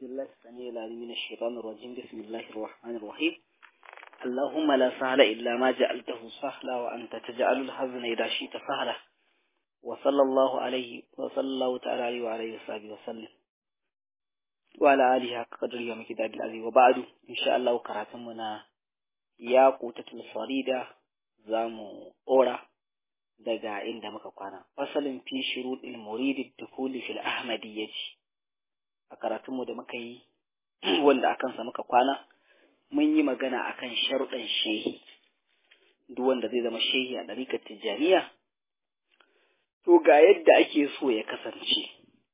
بالله السميع العليم من الشيطان الرجيم بسم الله الرحمن الرحيم اللهم لا سهل إلا ما جعلته سهلا وأنت تجعل الحزن إذا شئت سهلا وصلى الله عليه وصلى الله تعالى عليه وعلى وصحبه وسلم وعلى آله حق قدره ومكداد العظيم وبعد إن شاء الله كراتمنا يا قوتة الفريدة زامو أورا daga inda muka kwana fasalin fi shuruɗin muridi dukuli fil ahmadiyyati a karatunmu da muka yi wanda a kansa muka kwana mun yi magana akan sharuɗan shehi duk wanda zai zama shehi a ɗarikar tijjaniya to ga yadda ake so ya kasance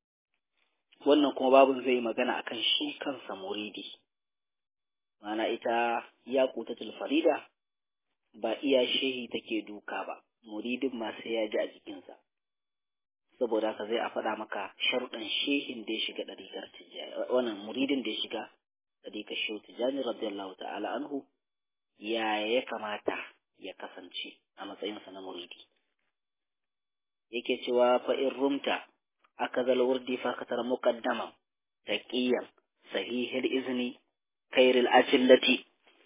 wannan kuma babin zai yi magana akan shi kansa muridi mana ita ya kutatul farida ba iya shehi take duka ba muridin ma sai ya ji a jikinsa saboda haka zai a faɗa maka sharuɗan shehin da ya shiga ɗariƙar tijjani wannan muridin da ya shiga ɗariƙar shehu tijjani radiyallahu ta'ala anhu ya ya kamata ya kasance a matsayinsa na muridi yake cewa fa in rumta aka zal wurdi fa katar muqaddaman taqiyan sahihil izni khairil ajillati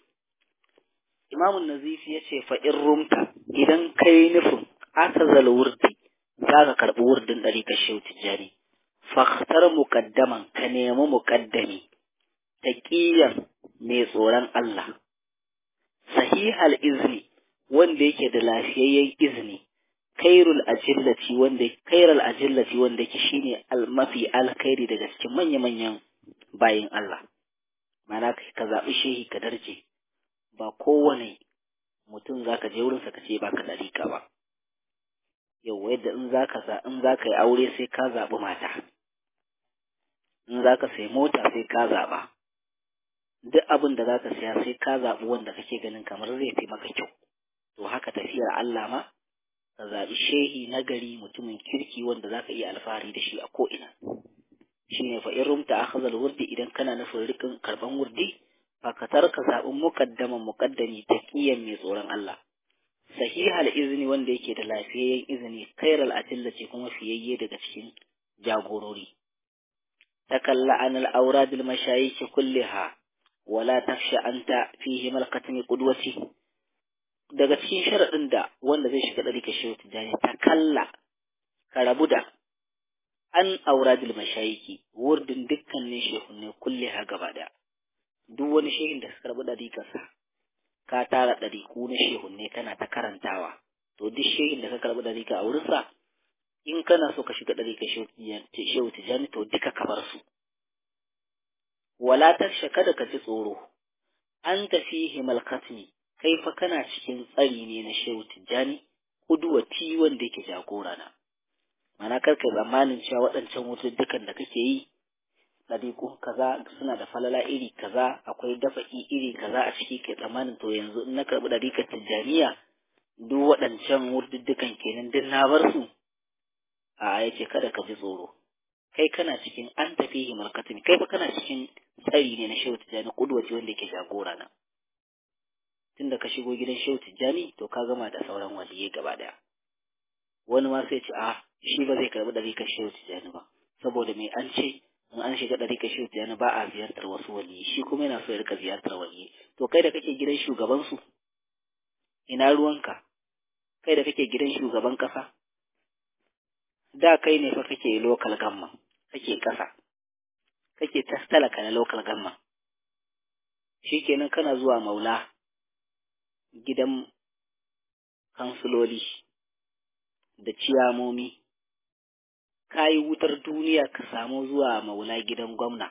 imamun nazifi ya ce fa in rumta idan kai nufin aka zal wurdi za ka karɓi wurdin ɗari ka shehu tijjani faktar muƙaddaman ka nemi muƙaddami taƙiyan mai tsoron Allah sahihal izni wanda yake da lafiyayyen izini kairul ajillati wanda kairul ajillati wanda yake shine mafi alkhairi daga cikin manya-manyan bayin Allah mana ka zaɓi shehi ka darje ba kowane mutum za ka je wurinsa ka ce ba ka ɗarika ba yau yadda in za ka in za ka yi aure sai ka zaɓi mata in za ka sai mota sai ka zaɓa duk abin da za ka siya sai ka zaɓi wanda kake ganin kamar zai fi maka kyau to haka tafiyar Allah ma ka zaɓi shehi na gari mutumin kirki wanda za ka iya alfahari da shi a ko'ina shi ne fa in rumta akhazal wurdi idan kana nufin rikin karɓan wurdi fakatar ka zaɓi muƙaddaman muƙaddami taqiyan mai tsoron Allah sahihal izini wanda yake da lafiyayyen izini kairal adilla ce kuma fiyayye daga cikin jagorori takalla an al-awrad al-mashayikh kulliha wala takhsha anta fihi malqatni qudwati daga cikin sharadin da wanda zai shiga dari ka shehu tijani takalla ka rabu da an awrad al-mashayikh wurdin dukkanin shehunne kulliha gaba da duk wani shehin da suka rabu dari kasa ka tara ɗariƙu na shehunne kana ta karantawa to duk shehin da ka karɓi ɗariƙa a wurinsa in kana so ka shiga ɗariƙa shehu tijjani to duka ka bar su wala tarshe kada ka ji tsoro an tafi himal katmi kai fa kana cikin tsari ne na shehu tijjani kuduwati wanda yake jagora na mana kar ka tsammanin cewa waɗancan wututtukan da kake yi ɗariƙu kaza suna da falala iri kaza akwai dafa'i iri kaza a ciki ke tsammanin to yanzu in na karɓi ɗariƙar tijjaniya duk waɗancan wurduddukan kenan duk na bar su a ya ce kada ka ji tsoro kai kana cikin an tafi himarkatin kai fa kana cikin tsari ne na shehu tijjani kudwaci wanda yake jagora na tunda ka shigo gidan shehu tijjani to ka gama da sauran waliyai gaba ɗaya wani ma sai ce a shi ba zai karɓi ɗariƙar shehu tijjani ba saboda me an ce in an shiga ɗari ka shi yana ba a ziyartar wasu waliyi shi kuma yana so ya rika ziyartar waliyi to kai da kake gidan shugabansu ina ruwanka kai da kake gidan shugaban ƙasa da kai ne fa kake local gamma kake ƙasa kake talaka na local gamma shikenan kana zuwa maula gidan kansuloli da ciyamomi ka yi wutar duniya ka samu zuwa maula gidan gwamna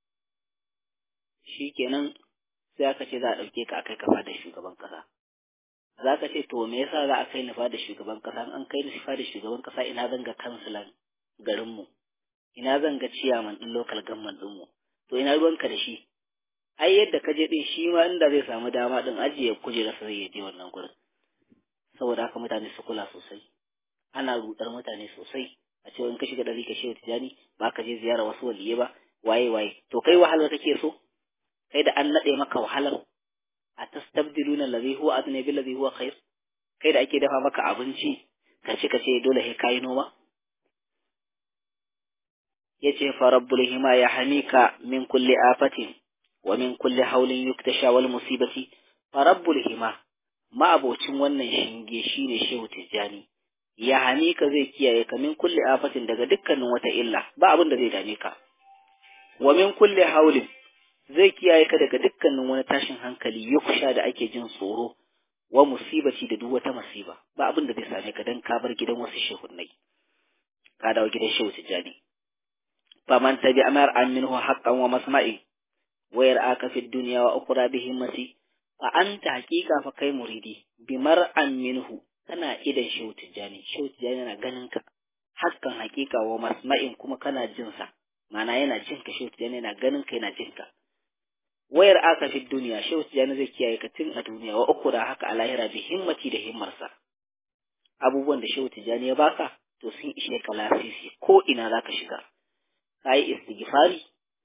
shi kenan sai aka ce za a ɗauke ka a kai kafa da shugaban ƙasa za ka ce to me yasa za a kai nufa da shugaban ƙasa an kai nufa da shugaban ƙasa ina zan ga kansilan garinmu ina zan ga ciyaman ɗin lokal gamman ɗinmu to ina ruwanka da shi ai yadda ka je ɗin shi ma inda zai samu dama ɗin ajiye kujerarsa zai je wannan gurin saboda haka mutane su kula sosai ana rudar mutane sosai a cewa in ka shiga ɗari ka shehu tijani ba ka je ziyara wasu waliye ba waye waye to kai wahalar kake so kai da an naɗe maka wahalar a tastabdiluna allazi huwa adna bil ladhi huwa khair kai da ake dafa maka abinci ka ci ka ce dole sai kai noma yace fa rabbul hima ya hamika min kulli afatin wa min kulli haulin yuktasha wal musibati fa rabbul hima ma'abocin wannan shinge shine shehu tijjani ya hamika zai kiyaye ka min kulli afatin daga dukkanin wata illa ba abin da zai dame ka wa min kulli haulin zai kiyaye ka daga dukkanin wani tashin hankali yuksha da ake jin tsoro wa musibati da duk wata musiba ba abin da zai same ka dan ka bar gidan wasu shehunnai ka dawo gidan shehu tijjani faman tabi amar an minhu haqqan wa masma'i wa yar'aka fid dunya wa ukhra bihi masi fa anta haqiqa fa kai muridi bimar an minhu kana idan shehu tijjani shehu tijjani yana ganin ka haqqan haqiqa wa masma'in kuma kana jin sa ma'ana yana jin ka shehu tijjani yana ganin ka yana jin ka wayar aka fi duniya shehu tijjani zai kiyaye ka tun a duniya wa uku da haka a lahira bi himmati da himmarsa abubuwan da shehu tijjani ya baka to sun ishe ka lasisi ko ina za ka shiga ka yi istighfari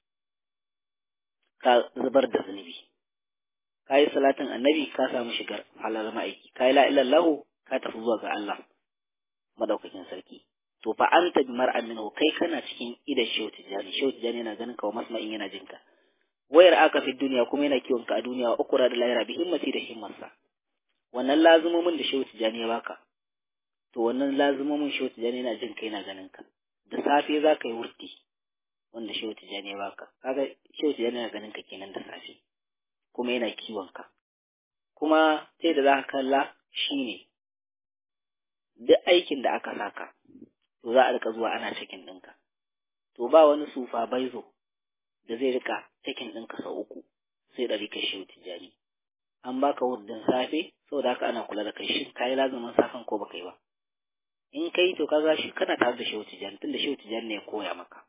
ka zubar da zunubi ka yi salatin annabi ka samu shigar halar ma'aiki ka yi la'illallahu ka tafi zuwa ga Allah madaukakin sarki to fa anta bi mar'an minhu kai kana cikin idan shehu tijjani shehu tijjani yana ganin ka wa masma'in yana jinka wayar aka fi duniya kuma yana kiwon ka a duniya wa ukura da lahira bi himmati da himmarsa wannan lazumomin da shehu tijjani ya baka to wannan lazumomin shehu tijjani yana jin kai yana ganin ka da safe za ka yi wurti wanda shehu tijjani ya baka kaga shehu tijjani yana ganin ka kenan da safe kuma yana kiwon ka kuma sai da za ka kalla shine duk aikin da aka saka to za a rika zuwa ana cikin ɗinka to ba wani sufa baizo da zai rika cikin ɗinka sau uku sai ɗari kai shehu tijjani an baka wurdin safe saboda haka ana kula da kai shin kayi lazumin safen ko baka yi ba in kai to kaga shi kana tare da shehu tijjani tunda shehu tijjani ne ya koya maka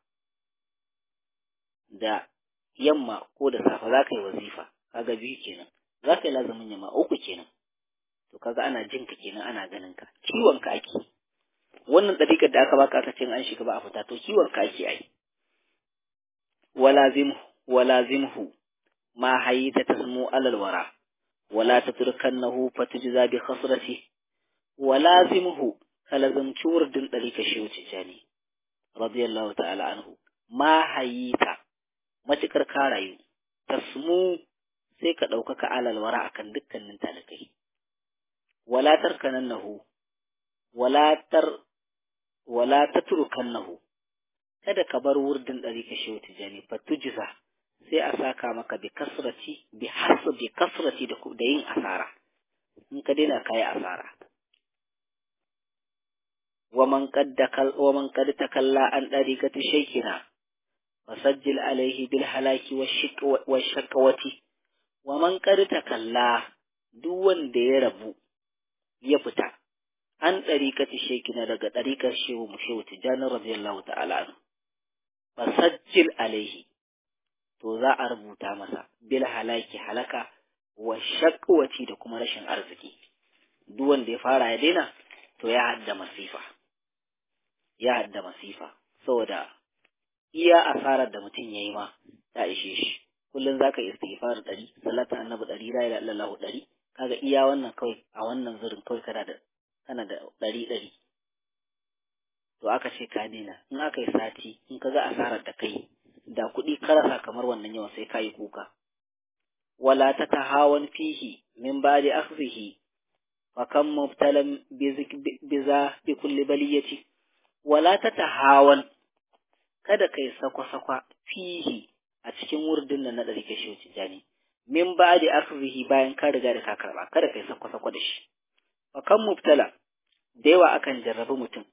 da yamma ko da safe za ka yi wazifa kaga biyu kenan za ka yi lazumin yamma uku kenan to kaga ana jin ka kenan ana ganin ka kiwon ka ake wannan ɗariƙar da aka baka aka ce an shiga ba a fita to kiwon ka ake ai walazimhu walazimhu ma hayita tasmu alal wara wala tatrukannahu fatujza bi khasrati walazimhu kalazamci wurdin ɗariƙar shehu tijjani radiyallahu ta'ala anhu ma hayita matukar ka rayu tasmu sai ka ɗaukaka alal wara akan dukkanin talakai wala tarkanannahu wala tar wala tatrukannahu kada ka bar wurdin ɗari ka shehu tijani fatujza sai a saka maka bi kasrati bi hasu bi kasrati da da yin asara in ka daina kai asara wa man qad wa man qad takalla an dariqati shaykina fasajjil alaihi bil halaki wa shakwati wa man qad takalla duk wanda ya rabu ya fita an ɗariƙati shekina daga ɗariƙar shehu mu shehu tijjani radiyallahu ta'ala anhu fasajjil alaihi to za a rubuta masa bil halaki halaka wa shakwati da kuma rashin arziki duk wanda ya fara ya daina to ya hadda masifa ya hadda masifa saboda iya asarar da mutum ya yi ma ta ishe shi kullum za ka istighfar ɗari salatu annabi ɗari la ilaha illallah ɗari kaga iya wannan kawai a wannan zurin kawai kana da kana da ɗari ɗari to aka ce ka daina in aka yi sati in ka ga asarar da kai da kuɗi karasa kamar wannan yawan sai ka yi kuka wala ta tahawan fihi min ba'di akhzihi fa kam mubtalan biza bi kulli baliyati wala ta tahawan kada kai sakwa-sakwa fihi a cikin wurdin nan na ɗari kashe tijani min ba'di akhzihi bayan ka riga da ka karba kada kai sakwa-sakwa da shi fa kam mubtala da yawa akan jarrabi mutum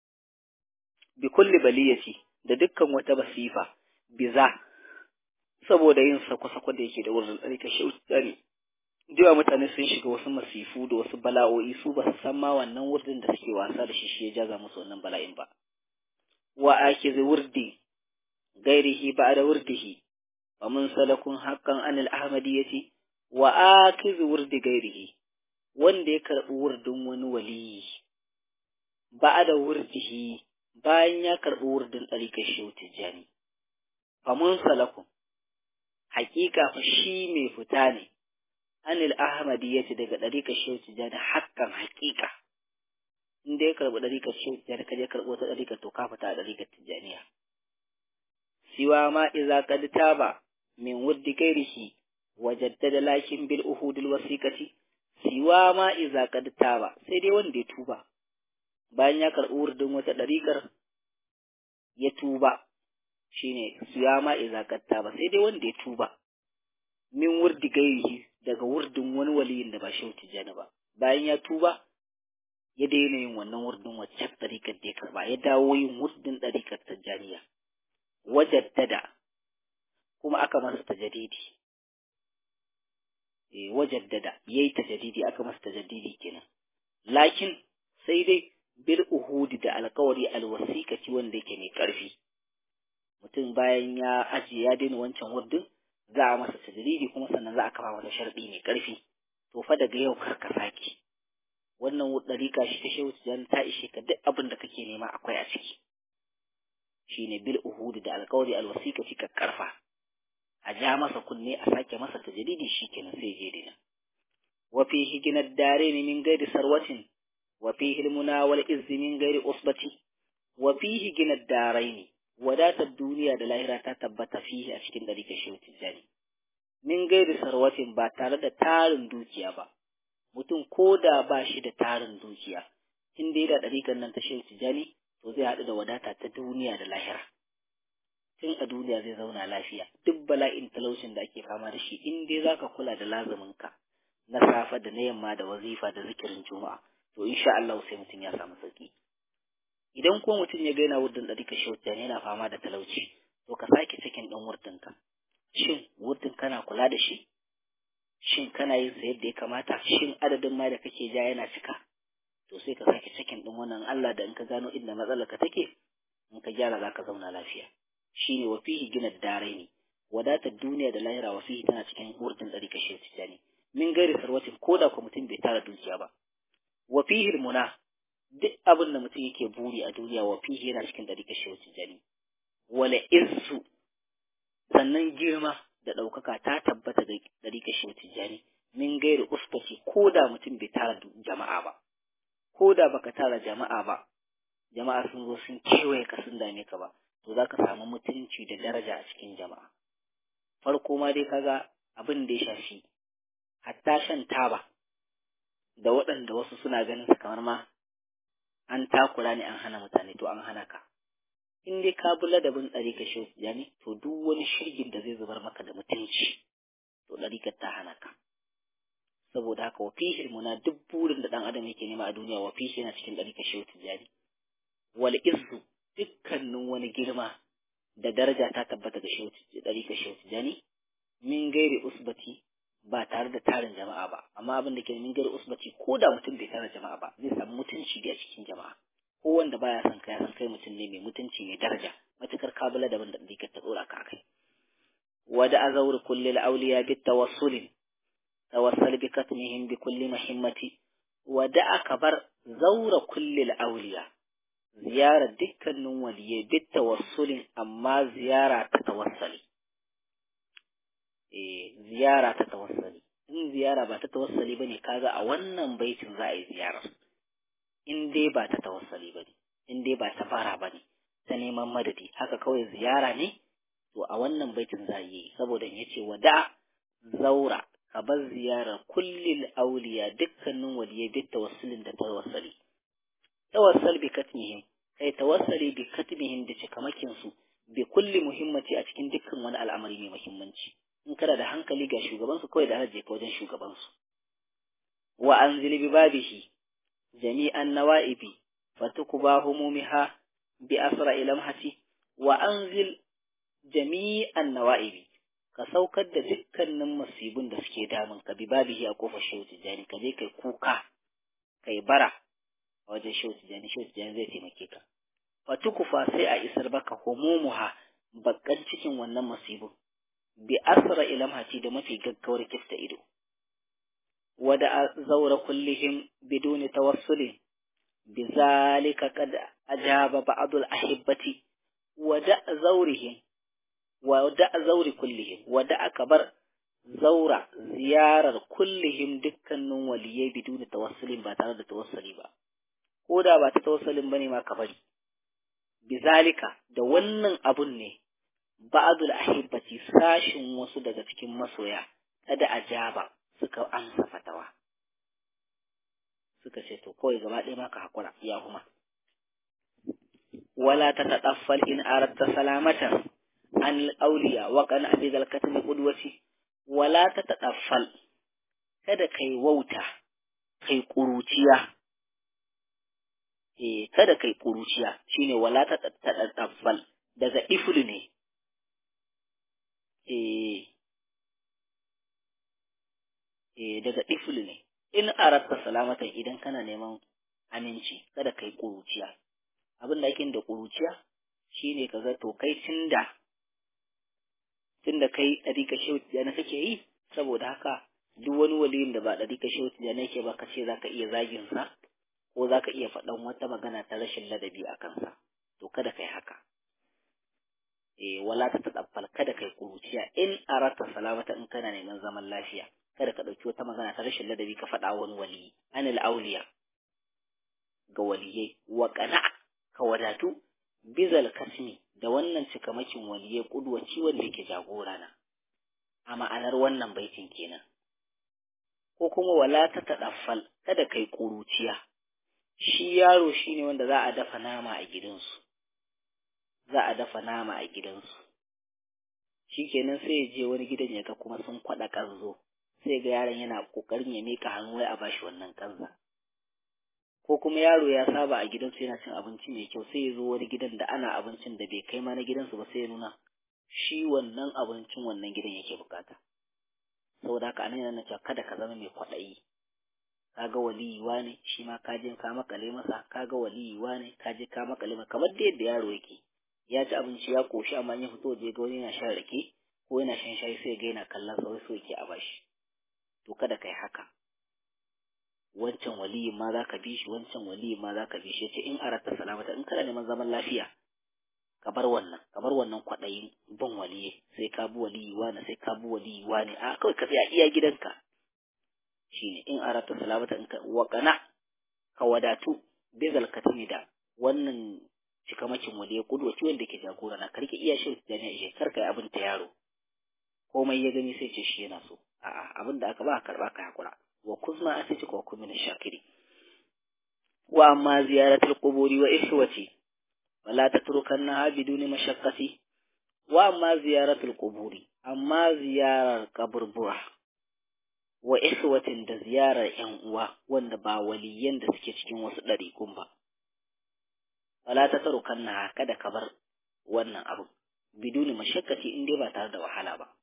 bi kulli baliyati da dukkan wata basifa biza saboda yin sako-sako da yake da wurin tsarika shauta ne jiwa mutane sun shiga wasu masifu da wasu bala'o'i su ba su san ma wannan wurdin da suke wasa da shi shi ya jaza musu wannan bala'in ba wa ake zai wurdi gairihi ba da wurdihi wa mun salakun haqqan anil ahmadiyyati wa akiz wurdi gairihi wanda ya karɓi wurdin wani waliyi ba da wurdihi bayan ya karɓi wurdin ɗarikar shehu tijjani famun salakun haƙiƙa fa shi mai fita ne anil ahmadi ya ce daga ɗarikar shehu tijjani hakan haƙiƙa in da ya karɓi ɗarikar shehu tijjani ka je karɓi wata ɗarikar to ka fita a ɗarikar tijjaniya siwa ma iza qad taba min wuddi gairihi wajaddada lakin bil uhudil wasiqati siwa ma iza qad taba sai dai wanda ya tuba bayan ya karɓi wurdin wata ɗariƙar ya tuba shine siwa ma iza qad taba sai dai wanda ya tuba min wurdi gairihi daga wurdin wani waliyin da ba shi tijjani ba bayan ya tuba ya daina yin wannan wurdin wacce ɗariƙar da ya karɓa ya dawo yin wurdin ɗariƙar tijjaniya wajaddada kuma aka masa tajadidi eh wajaddada yayi tajadidi aka masa tajadidi kenan lakin sai dai bil uhudi da alƙawari alwasiqati wanda yake mai ƙarfi mutum bayan ya ajiye ya daina wancan wurdin za a masa tajadidi kuma sannan za a kafa masa sharɗi mai ƙarfi to fa daga yau kar ka sake wannan ɗariƙa shi ta shehu tijan ta ishe ka duk abin da kake nema akwai a ciki shine bil uhudi da alƙawari alwasiqati ka karfa a ja masa kunne a sake masa tajdidi shikenan sai je dina wa fihi ginad daraini min ghairi sarwatin wa fihi almuna wal izz min ghairi usbati wa fihi ginad daraini wadatar duniya da lahira ta tabbata fihi a cikin dariƙar shehu tijjani min ghairi sarwatin ba tare da tarin dukiya ba mutum ko da ba shi da tarin dukiya in dai da ɗariƙar nan ta shehu tijjani to zai haɗu da wadata ta duniya da lahira tun a duniya zai zauna lafiya duk bala'in talaucin da ake fama da shi in dai zaka kula da lazuminka na safa da na yamma da wazifa da zikirin juma'a to insha Allah sai mutum ya samu sauki idan ko mutum ya gaina wurdin ɗariƙar shehu tijjani yana fama da talauci to ka sake cikin ɗan wurdinka shin wurdin kana kula da shi shin kana yin sa yadda ya kamata shin adadin ma da kake ja yana cika to sai ka sake cikin din wannan Allah da in ka gano inda matsalar ka take in ka gyara zaka zauna lafiya shine wa fihi gina daraini wadatar duniya da lahira wa fihi tana cikin wurdin dari kashe tijani min gairi sarwatin ko da ko mutum bai tara dukiya ba wa fihi muna duk abin da mutum yake buri a duniya wa fihi yana cikin dari kashe tijani wala izzu sannan girma da ɗaukaka ta tabbata da ɗariƙa shi tijjani min gairi usbati ko da mutum bai tara jama'a ba ko da baka tara jama'a ba jama'a sun zo sun kewaye ka sun dame ka ba to za ka samu mutunci da daraja a cikin jama'a farko ma dai kaga abin da ya shafi hatta shan taba da waɗanda wasu suna ganin su kamar ma an takura ne an hana mutane to an hana ka in dai ka bi ladabin ɗarika shi yani to duk wani shirgin da zai zubar maka da mutunci to ɗarikar ta hana ka saboda haka wa fihi muna duk burin da ɗan adam yake nema a duniya wa fihi yana cikin ɗarika shi yani wal izzu dukkanin wani girma da daraja ta tabbata ga ɗarika shi yani min gairi usbati ba tare da tarin jama'a ba amma abin da ke min gairi usbati ko da mutum bai tara jama'a ba zai samu mutunci da a cikin jama'a ko wanda baya son kai san kai mutum ne mai mutunci mai daraja matukar kabila daban da dike ta dora ka kai wada azawr kulli al-awliya bi tawassul tawassal bi katmihim bi kulli muhimmati wada akabar zawra kulli al-awliya ziyara dukkanin waliyai bi tawassulin amma ziyara ta tawassali eh ziyara ta tawassali in ziyara ba ta tawassali bane kaga a wannan baitin za a yi ziyarar in dai ba ta tawassali ba ne, in dai ba ta fara ba ne, ta neman madadi, haka kawai ziyara ne, to a wannan baitin za yi, saboda ya ce wada zaura, ka bar ziyarar kullil auliya dukkanin waliyai duk tawassulin da tawassali. Tawassal bi katmihim, kai tawassali bi katmihim da cikamakin su, bi kulli muhimmanci a cikin dukkan wani al'amari mai muhimmanci. In kana da hankali ga shugabansu kawai da hajje ka wajen shugabansu. Wa anzili bi babihi جميع النوائب فتكبى همومها بأسرع لمحة وأنزل جميع النوائب كسوكر da dukkanin masibin da suke damun ka bi babihi a kofar shehu tijjani ka je kai kuka kai bara a wajen shehu tijjani shehu tijjani zai taimake ka fatukufa sai a isar baka homumuha bakkan cikin wannan masibin bi asra ilamhati da mafi gaggawar kifta ido ودع زور كلهم بدون توصل بذلك قد أجاب بعض الأحبة ودع زورهم ودع زور كلهم ودع كبر زور زيارة كلهم دكان وليي بدون توصل باتارة توصلي با koda ba ta tawassalin bane ma ka bari bizalika da wannan abun ne ba'dul ahibbati sashin wasu daga cikin masoya kada ajaba suka amsa fatawa suka ce to kawai gaba ɗaya maka hakura ya kuma wala ta tadaffal in aratta salamatan an auliya wa qan abidal katmi qudwati wala ta tadaffal kada kai wauta kai kuruciya eh kada kai kuruciya shine wala ta tadaffal daga iflu ne eh eh daga iflu ne in aratta salamatan idan kana neman aminci kada kai kuruciya abin da ake da kuruciya shine kaga to kai tunda tunda kai dariƙa shehu na kake yi saboda haka duk wani waliyin da ba dariƙa shehu da nake ba ka ce zaka iya zagin sa ko zaka iya faɗan wata magana ta rashin ladabi a kansa to kada kai haka eh wala ta tadaffal kada kai kuruciya in arata salamata in kana neman zaman lafiya kada ka ɗauki wata magana ta rashin ladabi ka faɗa wani wali anil auliya ga waliyai wa qana'a ka wadatu bizal kasmi da wannan cikamakin waliyai kudwaci wanda yake jagora na a ma'anar wannan baitin kenan ko kuma wala ta tadaffal kada kai kuruciya shi yaro shine wanda za a dafa nama a gidansu za a dafa nama a gidansu shikenan sai ya je wani gidan ya ga kuma sun kwada kanzo sai ga yaron yana kokarin ya mika hannu wai a bashi wannan kanza ko kuma yaro ya saba a gidansu yana cin abinci mai kyau sai ya zo wani gidan da ana abincin da bai kai ma na gidansu ba sai ya nuna shi wannan abincin wannan gidan yake bukata saboda haka anan yana cewa kada ka zama mai kwaɗayi kaga waliyuwa ne shi ma ka je ka makale masa kaga waliyuwa ne ka je ka makale masa kamar da yadda yaro yake ya ci abinci ya koshi amma ya fito je ga wani yana shan rake ko yana shan shayi sai ga yana kallon sa wai so yake a bashi to kada kai haka wancan waliyin ma za ka bi shi wancan waliyin ma za ka bi shi ce in arata salamata in kana neman zaman lafiya ka bar wannan ka bar wannan kwaɗayin bin waliye sai ka bi waliyi wani sai ka bi waliyi wani a kawai ka tsaya iya gidanka shine in arata salamata in ka waƙana ka wadatu bizal katimi da wannan cikamakin waliye kudwaci wanda ke jagora na karki iya shi da ne ishe karka yi abin ta yaro komai ya gani sai ce shi yana so a'a abin da aka ba karba ka hakura wa kuzma asiti ko kuma min shakiri wa amma ziyaratul quburi wa ihwati wala tatrukanna biduni mashaqqati wa amma ziyaratul quburi amma ziyarar kaburbura wa ihwatin da ziyarar yan uwa wanda ba waliyan da suke cikin wasu ɗariƙun ba wala tatrukanna kada ka bar wannan abu biduni mashaqqati in dai ba tare da wahala ba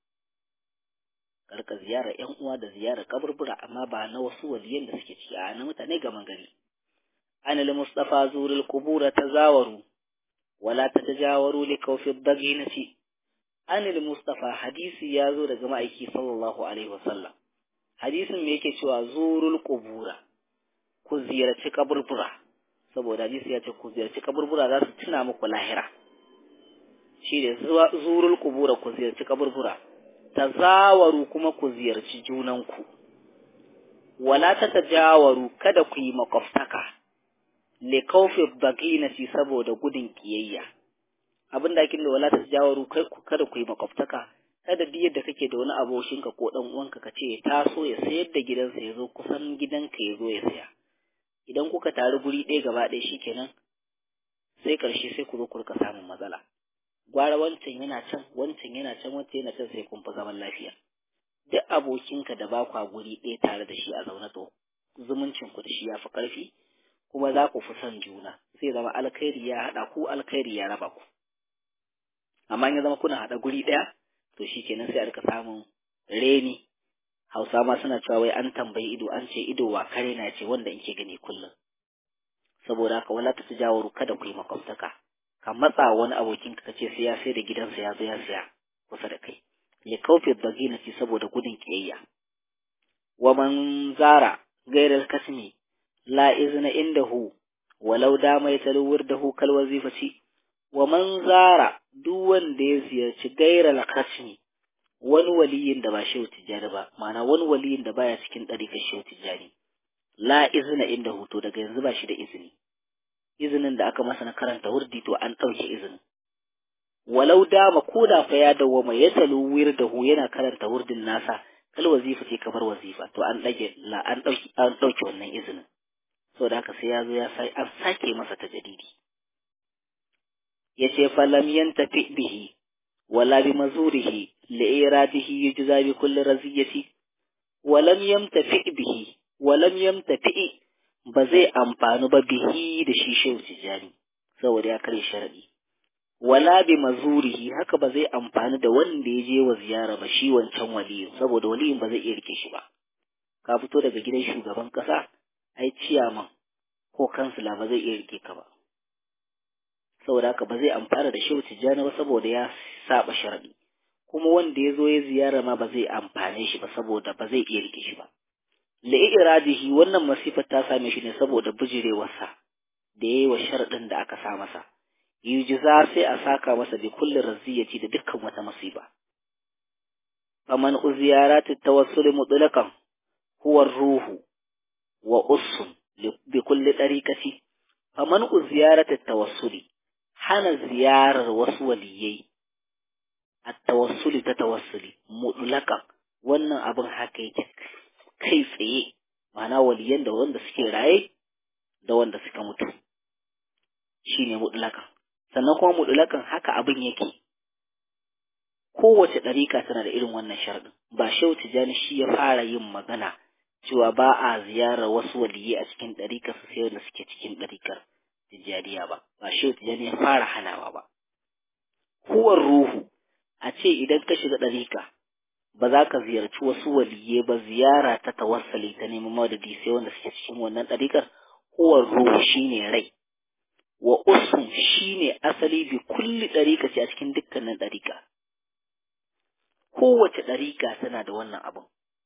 karka ziyarar yan uwa da ziyarar kaburbura amma ba na wasu waliyan da suke ciki a na mutane gaman gari anil mustafa zurul qubura tazawaru wala tatajawaru li kawfi daginati anil mustafa hadisi ya zo daga ma'aiki sallallahu alaihi wasallam hadisin me yake cewa zurul qubura ku ziyarci kaburbura saboda hadisi ya ce ku ziyarci kaburbura za su tuna muku lahira shi ne zurul qubura ku ziyarci kaburbura tazawaru kuma ku ziyarci junanku, wala ta tajawaru kada ku yi makwabtaka, le kaufe baginati saboda gudun ƙiyayya. Abin da da wala ta tajawaru kada ku yi makwabtaka, kada duk yadda kake da wani abokinka ko ɗan uwanka ka ce ya taso ya sayar da gidansa ya zo kusan gidanka ya zo ya saya. Idan kuka taru guri ɗaya gaba ɗaya shikenan sai ƙarshe sai ku zo ku rika samun matsala. gwara wancan yana can wancan yana can wancan yana can sai kun fi zaman lafiya duk abokinka da ba kwa guri ɗaya tare da shi a zaune to zumuncin ku da shi ya fi ƙarfi kuma za ku fi son juna sai zama alkhairi ya haɗa ku alkhairi ya raba ku amma in ya zama kuna haɗa guri ɗaya to shi kenan sai a rika samun reni hausa ma suna cewa wai an tambayi ido an ce ido wa kare na ce wanda in ke gani kullum saboda haka wala ta jawaru kada ku yi makwabtaka ka matsa wani abokin ka ce sai ya sai da gidansa ya zo ya saya kusa da kai ya kaufe baginati saboda gudun kiyayya wa man zara gairar kasmi la izna indahu walau dama ya taluwar dahu kal wazifati wa man zara duk wanda ya ziyarci gairar kasmi wani waliyin da ba shehu tijjani ba ma'ana wani waliyin da baya cikin ɗarikar shehu tijjani la izna indahu to daga yanzu ba shi da izini izinin da aka masa na karanta wurdi to an ɗauke izinin walau dama ko da fa ya dawwama ya talu wirdahu yana karanta wurdin nasa kal wazifa ce kamar wazifa to an dage an dauki an dauki wannan izinin saboda haka sai ya zo ya sai an sake masa tajadidi yace falam yantafi bihi wala bi mazurihi li iradihi yujza bi kulli raziyati walam yamtafi bihi walam yamtafi ba zai amfani ba bihi da shi shehu tijani saboda ya kare sharadi wala bi mazurihi haka ba zai amfani da wanda ya je wa ziyara ba shi wancan waliyin saboda waliyin ba zai iya rike shi ba ka fito daga gidan shugaban kasa ai ciyaman ko kansila ba zai iya rike ka ba saboda haka ba zai amfana da shehu tijjani ba saboda ya saba sharadi kuma wanda ya zo ya ziyara ma ba zai amfane shi ba saboda ba zai iya rike shi ba li'iradihi wannan masifar ta same shi ne saboda bijirewarsa da yayi wa sharadin da aka sa masa yujiza sai a saka masa bi kulli raziyati da dukkan wata musiba faman uziyaratu tawassul mutlaqan huwa ruhu wa ussun bi kulli dariqati faman uziyaratu tawassuli hana ziyarar wasu waliyai at-tawassuli ta tawassuli mutlaqan wannan abin haka yake kai tsaye ma'ana waliyan da wanda suke raye da wanda suka mutu shine mutlaqan sannan kuma mudulakan haka abin yake kowace ɗarika tana da irin wannan sharɗin ba shehu tijjani shi ya fara yin magana cewa ba a ziyarar wasu waliyyi a cikin ɗarikar su sai wanda suke cikin ɗarikar tijjaniya ba ba shehu tijjani ya fara hanawa ba huwar ruhu a ce idan ka shiga ɗarika ba za ka ziyarci wasu waliyye ba ziyara ta tawassali ta neman madadi sai wanda suke cikin wannan ɗarikar huwar ruhu shine rai wa usun shine asali bi kulli ɗarika ce a cikin dukkanin ɗarika kowace ɗarika tana da wannan abin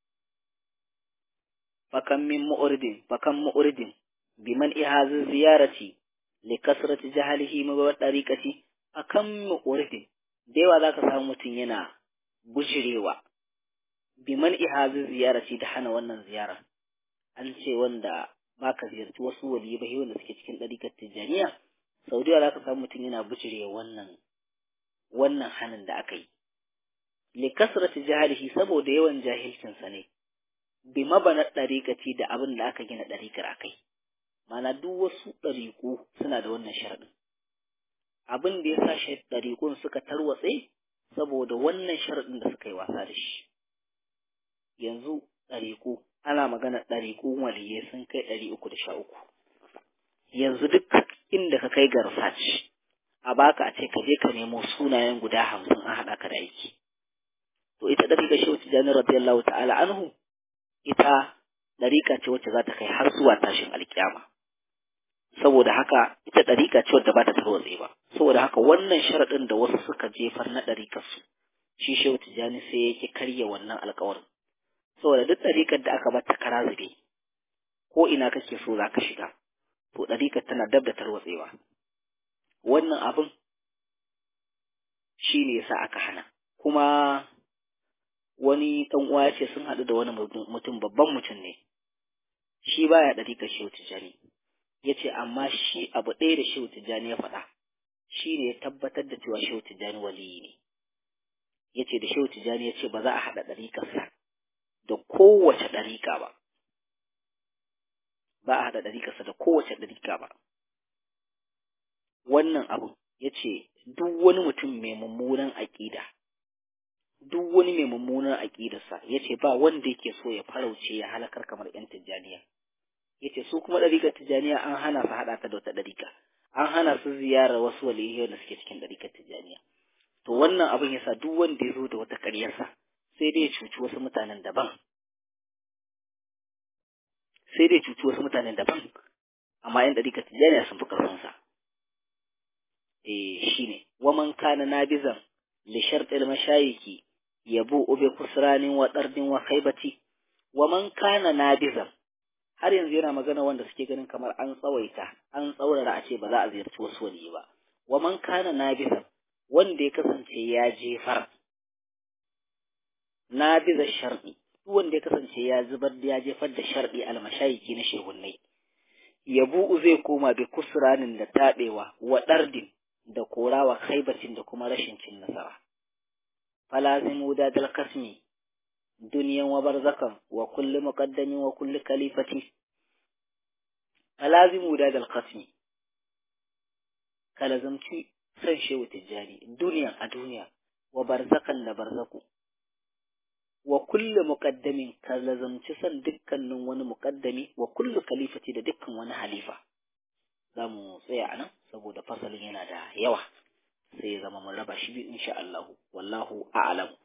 fakan min mu'urdin fakan mu'urdin biman ihazin ziyarati li kasrati jahalihi ma wa ɗarikati akan mu'urdin da yawa zaka samu mutum yana bujirewa biman ihazin ziyarati da hana wannan ziyara an ce wanda baka ziyarci wasu waliyi ba wanda suke cikin ɗarikar tijjaniya sau da za ka samu mutum yana bijire wannan wannan hanin da aka yi li kasrati jahilihi saboda yawan jahilcinsa ne bi mabana ɗariƙaci da abin da aka gina ɗariƙar akai mana duk wasu ɗariƙu suna da wannan sharaɗin abin da ya sa shi ɗariƙun suka tarwatse saboda wannan sharaɗin da suka yi wasa da shi yanzu ɗariƙu ana magana ɗariƙun waliyai sun kai ɗari uku da sha uku yanzu duk inda ka kai ga research a baka a ce ka je ka nemo sunayen guda hamsin an haɗa ka da aiki to ita ɗariƙa shi wacce jani radiyallahu ta'ala anhu ita ɗariƙa ce wacce za ta kai har zuwa tashin alƙiyama saboda haka ita ɗariƙa ce wadda ba ta tarwatse ba saboda haka wannan sharaɗin da wasu suka jefar na ɗariƙarsu shi shehu tijjani sai yake karya wannan alƙawarin saboda duk ɗariƙar da aka bata kara zube ko ina kake so za ka shiga to ɗariƙar tana dab da tarwatsewa wannan abin shi ne yasa aka hana kuma wani ɗan uwa ya ce sun haɗu da wani mutum babban mutum ne shi baya ɗariƙar shehu tijjani ya ce amma shi abu ɗaya da shehu tijjani ya faɗa shi ne ya tabbatar da cewa shehu tijjani waliyi ne ya ce da shehu tijjani ya ce ba za a haɗa ɗariƙarsa da kowace ɗariƙa ba ba a haɗa ɗariƙarsa da kowace ɗariƙa ba wannan abu ya ce duk wani mutum mai mummunan aƙida duk wani mai mummunan aƙidarsa ya ce ba wanda yake so ya farauce ya halakar kamar 'yan tijjaniya ya ce su kuma ɗariƙar tijjaniya an hana su haɗa ta da wata ɗariƙa an hana su ziyarar wasu waliyai da suke cikin ɗariƙar tijjaniya to wannan abin ya sa duk wanda ya zo da wata ƙaryarsa sai dai ya cuci wasu mutanen daban sai dai cuci wasu mutanen daban amma yan ɗariƙar tijjaniya sun fi ƙarfinsa eh shine waman kana nabizan li shartil mashayiki yabu ube kusranin wa dardin wa khaybati waman kana nabizan har yanzu yana magana wanda suke ganin kamar an tsawaita an tsaurara a ce ba za a ziyarci wasu wani ba waman kana nabizan wanda ya kasance ya jefar nabiza sharɗi wanda ya kasance ya zubar da ya jefar da sharɗi almashayiki na shehunnai yabu zai koma bi kusranin da taɓewa wa ɗardin da korawa khaibatin da kuma rashin cin nasara falazimu da dal kasmi duniyan wa barzakan wa kulli muqaddamin wa kulli kalifati falazimu da dal kasmi kalazamci san shehu tijjani duniya a duniya wa barzakan da barzaku wa kulli muqaddamin kalazamci san dukkanin wani muqaddami wa kulli kalifati da dukkan wani halifa za mu tsaya a nan saboda fasalin yana da yawa sai ya zama mun raba shi biyu insha Allah wallahu a'lam